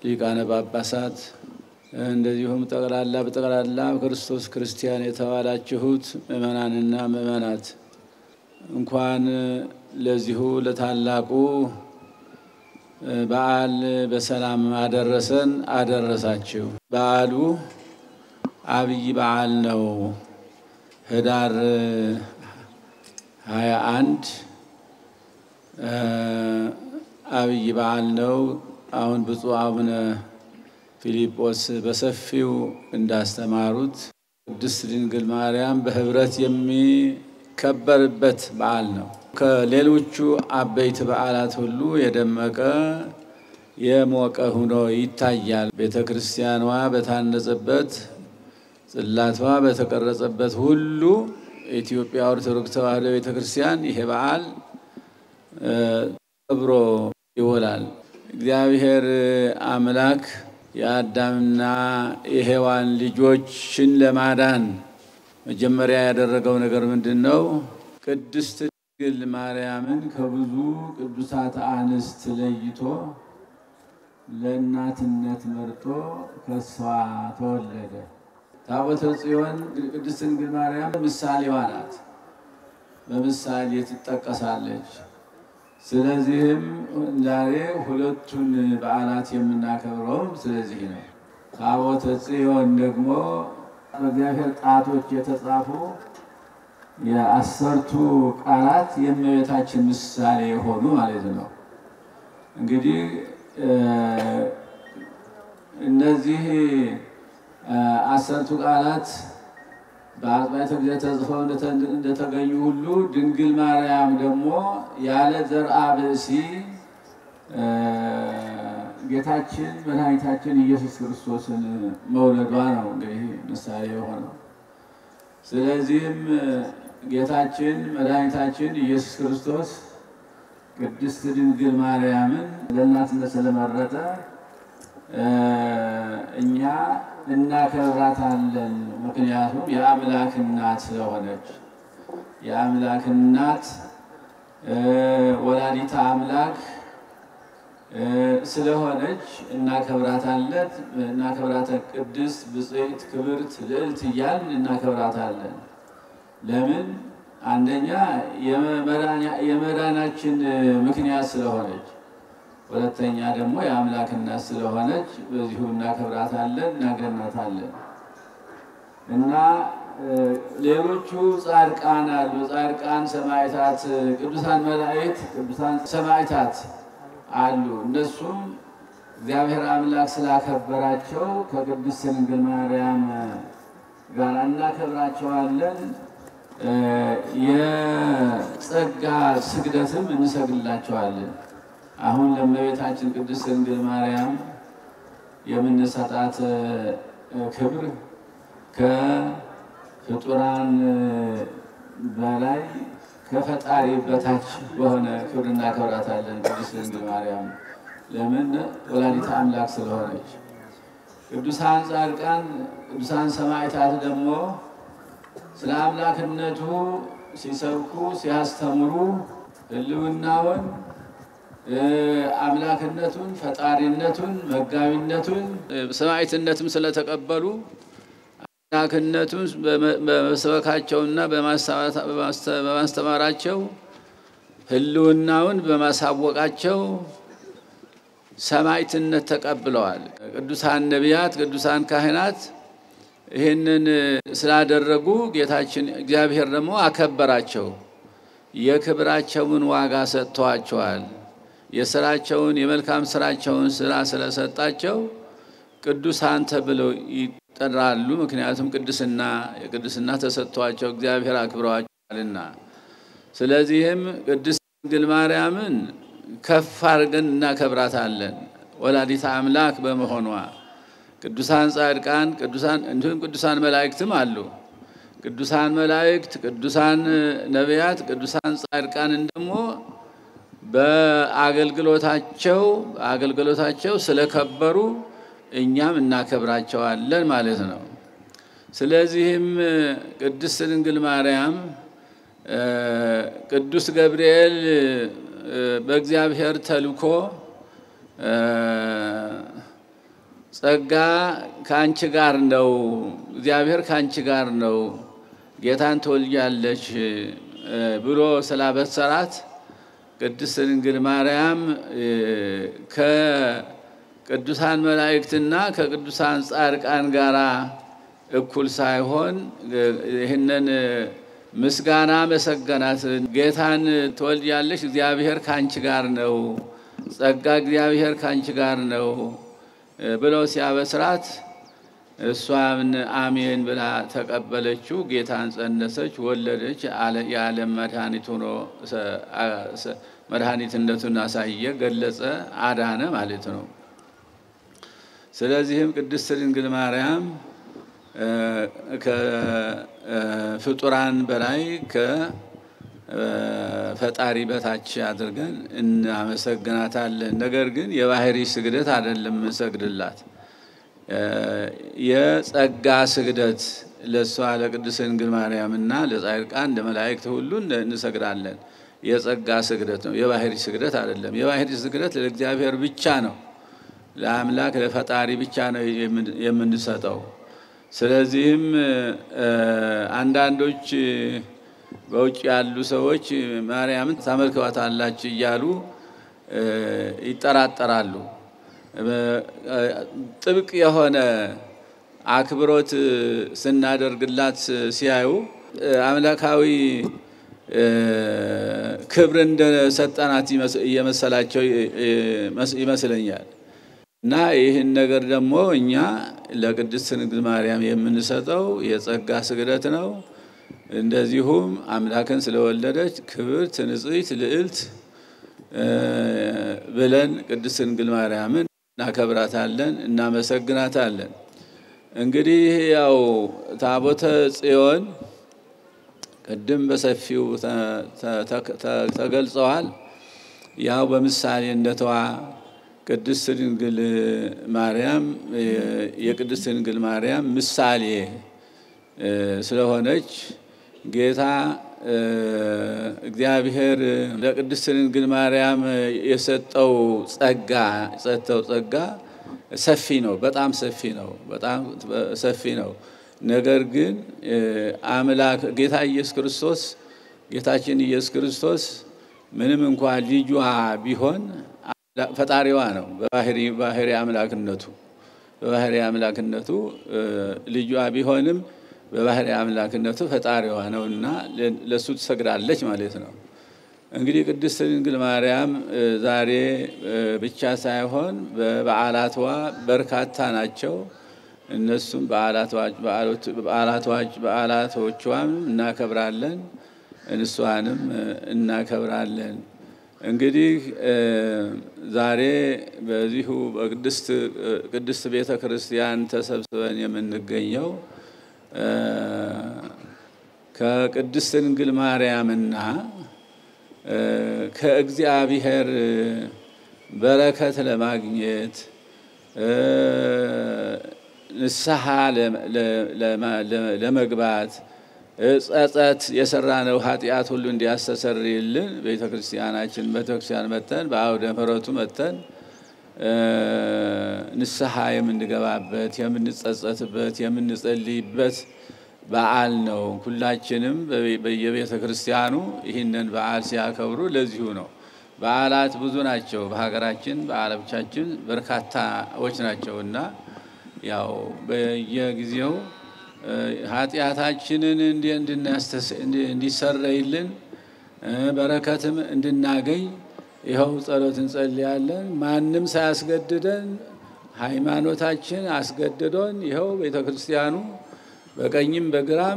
ሊቃነ ጳጳሳት እንደዚሁም ጠቅላላ በጠቅላላ ክርስቶስ ክርስቲያን የተባላችሁት ምእመናንና ምእመናት እንኳን ለዚሁ ለታላቁ በዓል በሰላም አደረሰን አደረሳችሁ። በዓሉ አብይ በዓል ነው። ህዳር ሀያ አንድ አብይ በዓል ነው። አሁን ብፁዕ አቡነ ፊልጶስ በሰፊው እንዳስተማሩት ቅድስት ድንግል ማርያም በህብረት የሚከበርበት በዓል ነው። ከሌሎቹ አበይት በዓላት ሁሉ የደመቀ የሞቀ ሆኖ ይታያል። ቤተ ክርስቲያኗ በታነጸበት ጽላቷ በተቀረጸበት ሁሉ የኢትዮጵያ ኦርቶዶክስ ተዋሕዶ ቤተ ክርስቲያን ይሄ በዓል ከብሮ ይውላል። እግዚአብሔር አምላክ የአዳምና የሔዋን ልጆችን ለማዳን መጀመሪያ ያደረገው ነገር ምንድን ነው? ቅድስት ድንግል ማርያምን ከብዙ ቅዱሳት አንስት ለይቶ ለእናትነት መርጦ ከሷ ተወለደ። ታቦተ ጽዮን ቅድስት ድንግል ማርያም ምሳሌዋ ናት። በምሳሌ ትጠቀሳለች። ስለዚህም ዛሬ ሁለቱን በዓላት የምናከብረውም ስለዚህ ነው። ታቦተ ጽዮን ደግሞ በእግዚአብሔር ጣቶች የተጻፉ የአሰርቱ ቃላት የእመቤታችን ምሳሌ የሆኑ ማለት ነው። እንግዲህ እነዚህ አሰርቱ ቃላት በአጽባተ ጊዜ ተጽፈው እንደተገኙ ሁሉ ድንግል ማርያም ደግሞ ያለ ዘርአ ብእሲ ጌታችን መድኃኒታችን ኢየሱስ ክርስቶስን መውለዷ ነው እንግዲህ ምሳሌ የሆነው። ስለዚህም ጌታችን መድኃኒታችን ኢየሱስ ክርስቶስ ቅድስት ድንግል ማርያምን ለእናትነት ስለመረጠ እኛ እናከብራታለን። ምክንያቱም የአምላክ እናት ስለሆነች የአምላክ እናት ወላዲተ አምላክ ስለሆነች እናከብራታለን። እናከብራታለን። ቅድስት ብፅዕት ክብርት ልዕልት እያልን እናከብራታለን። ለምን? አንደኛ የመዳናችን ምክንያት ስለሆነች፣ ሁለተኛ ደግሞ የአምላክ እናት ስለሆነች በዚሁ እናከብራታለን፣ እናገናታለን እና ሌሎቹ ጻድቃን አሉ። ጻድቃን፣ ሰማዕታት፣ ቅዱሳን መላእክት፣ ቅዱሳን ሰማዕታት አሉ። እነሱም እግዚአብሔር አምላክ ስላከበራቸው ከቅድስት ድንግል ማርያም ጋር እናከብራቸዋለን። የጸጋ ስግደትም እንሰግድላቸዋለን። አሁን ለእመቤታችን ቅድስት ድንግል ማርያም የምንሰጣት ክብር ከፍጡራን በላይ ከፈጣሪ በታች በሆነ ክብር እናከብራታለን። ቅድስት ድንግል ማርያም ለምን? ወላዲተ አምላክ ስለሆነች። ቅዱሳን ጻድቃን፣ ቅዱሳን ሰማዕታት ደግሞ ስለ አምላክነቱ ሲሰብኩ ሲያስተምሩ ሕልውናውን አምላክነቱን፣ ፈጣሪነቱን፣ መጋቢነቱን ሰማዕትነትም ስለተቀበሉ አምላክነቱን በመስበካቸውና በማስተማራቸው ሕልውናውን በማሳወቃቸው ሰማዕትነት ተቀብለዋል። ቅዱሳን ነቢያት፣ ቅዱሳን ካህናት ይህንን ስላደረጉ ጌታችን እግዚአብሔር ደግሞ አከበራቸው። የክብራቸውን ዋጋ ሰጥተዋቸዋል። የስራቸውን የመልካም ስራቸውን ስራ ስለሰጣቸው ቅዱሳን ተብለው ይጠራሉ። ምክንያቱም ቅድስና የቅድስና ተሰጥቷቸው እግዚአብሔር አክብረዋቸዋልና። ስለዚህም ቅድስት ድንግል ማርያምን ከፍ አድርገን እናከብራታለን ወላዲተ አምላክ በመሆኗ። ቅዱሳን ጻድቃን፣ ቅዱሳን እንዲሁም ቅዱሳን መላእክትም አሉ። ቅዱሳን መላእክት፣ ቅዱሳን ነቢያት፣ ቅዱሳን ጻድቃንን ደግሞ በአገልግሎታቸው አገልግሎታቸው ስለከበሩ እኛም እናከብራቸዋለን ማለት ነው። ስለዚህም ቅድስት ድንግል ማርያም ቅዱስ ገብርኤል በእግዚአብሔር ተልኮ ጸጋ ከአንቺ ጋር ነው፣ እግዚአብሔር ከአንቺ ጋር ነው፣ ጌታን ትወልጃለሽ ብሎ ስላበሰራት ቅድስት ድንግል ማርያም ከቅዱሳን መላእክትና ከቅዱሳን ጻድቃን ጋር እኩል ሳይሆን ይህንን ምስጋና መሰገናት። ጌታን ትወልጃለሽ፣ እግዚአብሔር ከአንቺ ጋር ነው፣ ጸጋ እግዚአብሔር ከአንቺ ጋር ነው ብለው ሲያበስራት እሷም አሜን ብላ ተቀበለችው። ጌታን ጸነሰች፣ ወለደች። የዓለም መድኃኒት ሆኖ መድኃኒትነቱን አሳየ፣ ገለጸ፣ አዳነ ማለት ነው። ስለዚህም ቅድስት ድንግል ማርያም ከፍጡራን በላይ ከፈጣሪ በታች አድርገን እናመሰግናታለን። ነገር ግን የባህሪ ስግደት አይደለም እንሰግድላት የጸጋ ስግደት ለእሷ ለቅድስት ድንግል ማርያም እና ለጻድቃን ለመላእክት ሁሉ እንሰግዳለን። የጸጋ ስግደት ነው፣ የባህሪ ስግደት አይደለም። የባህሪ ስግደት ለእግዚአብሔር ብቻ ነው፣ ለአምላክ ለፈጣሪ ብቻ ነው የምንሰጠው። ስለዚህም አንዳንዶች በውጭ ያሉ ሰዎች ማርያምን ታመልከዋታላችሁ እያሉ ይጠራጠራሉ። ጥብቅ የሆነ አክብሮት ስናደርግላት ሲያዩ አምላካዊ ክብር እንደሰጠናት እየመሰላቸው ይመስለኛል። እና ይህን ነገር ደግሞ እኛ ለቅድስት ድንግል ማርያም የምንሰጠው የጸጋ ስግደት ነው። እንደዚሁም አምላክን ስለወለደች ክብርት፣ ንጽሕት፣ ልዕልት ብለን ቅድስት ድንግል ማርያምን እናከብራታለን፣ እናመሰግናታለን። እንግዲህ ያው ታቦተ ጽዮን ቅድም በሰፊው ተገልጸዋል። ያው በምሳሌነቷ ቅድስት ድንግል ማርያም የቅድስት ድንግል ማርያም ምሳሌ ስለሆነች ጌታ እግዚአብሔር ለቅድስት ድንግል ማርያም የሰጠው ጸጋ የሰጠው ጸጋ ሰፊ ነው፣ በጣም ሰፊ ነው፣ በጣም ሰፊ ነው። ነገር ግን አምላክ ጌታ ኢየሱስ ክርስቶስ ጌታችን ኢየሱስ ክርስቶስ ምንም እንኳ ልጇ ቢሆን ፈጣሪዋ ነው። በባህሪ አምላክነቱ በባህሪ አምላክነቱ ልጇ ቢሆንም በባህሪ አምላክነቱ ፈጣሪዋ ነው እና ለእሱ ትሰግዳለች ማለት ነው። እንግዲህ ቅድስት ድንግል ማርያም ዛሬ ብቻ ሳይሆን በበዓላቷ በርካታ ናቸው። እነሱም በዓላቶቿም እናከብራለን፣ እንሷንም እናከብራለን። እንግዲህ ዛሬ በዚሁ በቅድስት ቤተ ክርስቲያን ተሰብስበን የምንገኘው ከቅድስት ድንግል ማርያምና ከእግዚአብሔር በረከት ለማግኘት ንስሐ ለመግባት ጸጸት የሰራነው ኃጢአት ሁሉ እንዲያስተሰርይልን ቤተ ክርስቲያናችን ቤተክርስቲያን መተን በአውደ ምሕረቱ መተን ንስሐ የምንገባበት የምንጸጸትበት የምንጸልይበት በዓል ነው። ሁላችንም በየቤተ ክርስቲያኑ ይህንን በዓል ሲያከብሩ ለዚሁ ነው። በዓላት ብዙ ናቸው። በሀገራችን በዓሎቻችን በርካታዎች ናቸው እና ያው በየጊዜው ኃጢአታችንን እንዲሰረይልን በረከትም እንድናገኝ ይኸው ጸሎት እንጸልያለን። ማንም ሳያስገድደን ሃይማኖታችን አስገድዶን ይኸው ቤተ ክርስቲያኑ በቀኝም በግራም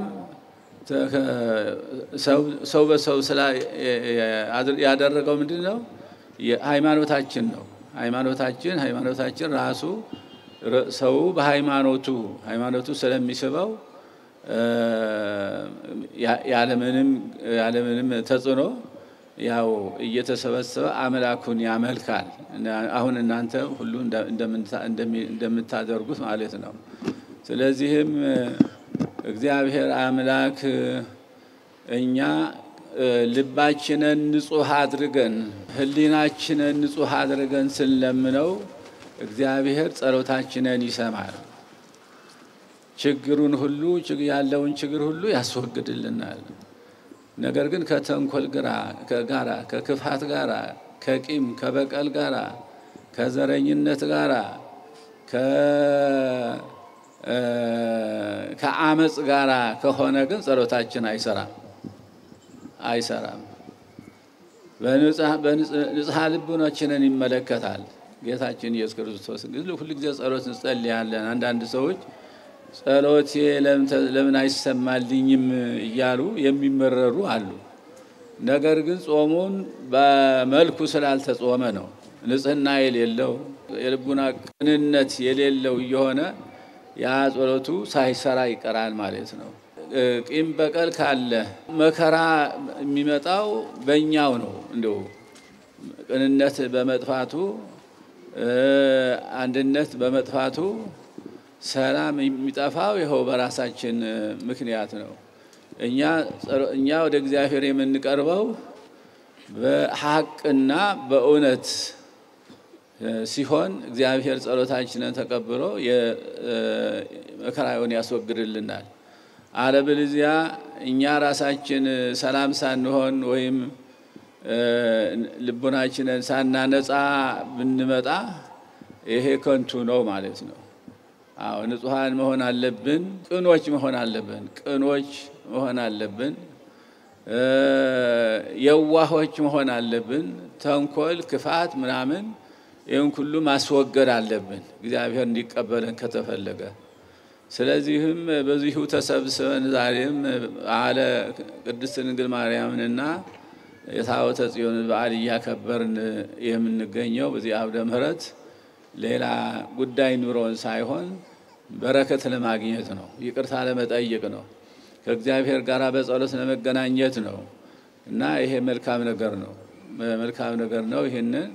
ሰው በሰው ስላ ያደረገው ምንድን ነው? ሃይማኖታችን ነው። ሃይማኖታችን ሃይማኖታችን ራሱ ሰው በሃይማኖቱ ሃይማኖቱ ስለሚስበው ያለምንም ተጽዕኖ ያው እየተሰበሰበ አምላኩን ያመልካል። አሁን እናንተ ሁሉ እንደምታደርጉት ማለት ነው። ስለዚህም እግዚአብሔር አምላክ እኛ ልባችንን ንጹሕ አድርገን ሕሊናችንን ንጹሕ አድርገን ስንለምነው እግዚአብሔር ጸሎታችንን ይሰማል። ችግሩን ሁሉ ያለውን ችግር ሁሉ ያስወግድልናል። ነገር ግን ከተንኮል ጋራ ከክፋት ጋራ ከቂም ከበቀል ጋራ ከዘረኝነት ጋራ ከአመፅ ጋራ ከሆነ ግን ጸሎታችን አይሰራም አይሰራም። በንጽሐ ልቡናችንን ይመለከታል ጌታችን ኢየሱስ ክርስቶስ። እንግዲህ ሁሉ ጊዜ ጸሎት እንጸልያለን። አንዳንድ ሰዎች ጸሎቴ ለምን አይሰማልኝም እያሉ የሚመረሩ አሉ። ነገር ግን ጾሙን በመልኩ ስላልተጾመ ነው። ንጽህና የሌለው የልቡና ቅንነት የሌለው እየሆነ ያ ጸሎቱ ሳይሰራ ይቀራል ማለት ነው። ቂም በቀል ካለ መከራ የሚመጣው በእኛው ነው። እንዲሁ ቅንነት በመጥፋቱ አንድነት በመጥፋቱ ሰላም የሚጠፋው ይኸው በራሳችን ምክንያት ነው። እኛ ወደ እግዚአብሔር የምንቀርበው በሀቅና በእውነት ሲሆን እግዚአብሔር ጸሎታችንን ተቀብሎ መከራውን ያስወግድልናል። አለበለዚያ እኛ ራሳችን ሰላም ሳንሆን ወይም ልቡናችንን ሳናነጻ ብንመጣ ይሄ ከንቱ ነው ማለት ነው። አዎ ንጹሐን መሆን አለብን። ቅኖች መሆን አለብን። ቅኖች መሆን አለብን። የዋሆች መሆን አለብን። ተንኮል፣ ክፋት ምናምን ይህን ሁሉ ማስወገድ አለብን እግዚአብሔር እንዲቀበለን ከተፈለገ። ስለዚህም በዚሁ ተሰብስበን ዛሬም በዓለ ቅድስት ድንግል ማርያምንና የታቦተ ጽዮን በዓል እያከበርን የምንገኘው በዚህ አውደ ምሕረት ሌላ ጉዳይ ኑሮን ሳይሆን በረከት ለማግኘት ነው። ይቅርታ ለመጠየቅ ነው። ከእግዚአብሔር ጋር በጸሎት ለመገናኘት ነው እና ይሄ መልካም ነገር ነው። መልካም ነገር ነው። ይህንን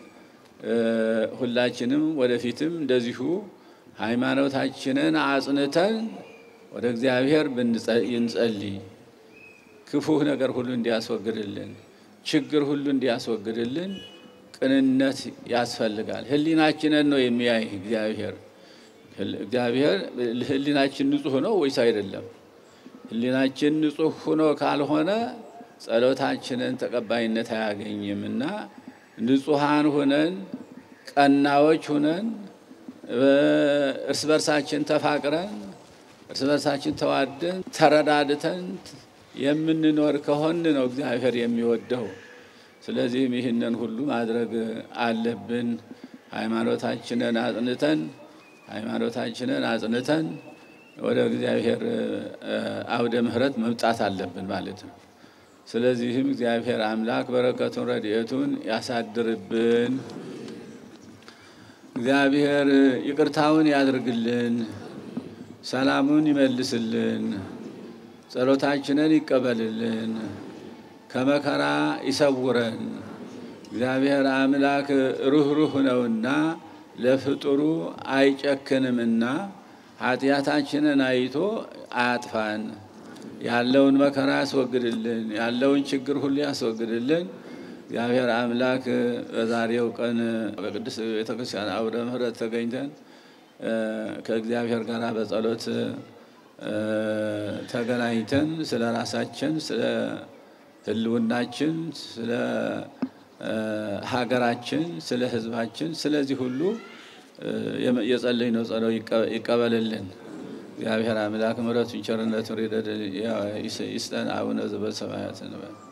ሁላችንም ወደፊትም እንደዚሁ ሃይማኖታችንን አጽንተን ወደ እግዚአብሔር ብንጸልይ ክፉ ነገር ሁሉ እንዲያስወግድልን፣ ችግር ሁሉ እንዲያስወግድልን ቅንነት ያስፈልጋል። ሕሊናችንን ነው የሚያይ እግዚአብሔር። እግዚአብሔር ሕሊናችን ንጹሕ ነው ወይስ አይደለም? ሕሊናችን ንጹሕ ሆኖ ካልሆነ ጸሎታችንን ተቀባይነት አያገኝም እና ንጹሐን ሁነን ቀናዎች ሁነን እርስ በርሳችን ተፋቅረን እርስ በርሳችን ተዋደን ተረዳድተን የምንኖር ከሆን ነው እግዚአብሔር የሚወደው። ስለዚህም ይህንን ሁሉ ማድረግ አለብን። ሃይማኖታችንን አጽንተን ሃይማኖታችንን አጽንተን ወደ እግዚአብሔር አውደ ምሕረት መምጣት አለብን ማለት ነው። ስለዚህም እግዚአብሔር አምላክ በረከቱን ረድኤቱን ያሳድርብን። እግዚአብሔር ይቅርታውን ያድርግልን፣ ሰላሙን ይመልስልን፣ ጸሎታችንን ይቀበልልን፣ ከመከራ ይሰውረን። እግዚአብሔር አምላክ ሩኅሩህ ነውና ለፍጡሩ አይጨክንምና ኃጢአታችንን አይቶ አያጥፋን። ያለውን መከራ ያስወግድልን፣ ያለውን ችግር ሁሉ ያስወግድልን። እግዚአብሔር አምላክ በዛሬው ቀን በቅዱስ ቤተክርስቲያን አውደ ምሕረት ተገኝተን ከእግዚአብሔር ጋር በጸሎት ተገናኝተን ስለ ራሳችን፣ ስለ ሕልውናችን፣ ስለ ሀገራችን፣ ስለ ሕዝባችን፣ ስለዚህ ሁሉ የጸለይነው ጸሎት ይቀበልልን። እግዚአብሔር አምላክ ምሕረቱን ቸርነቱን ይስጠን። አቡነ ዘበሰማያት እንበል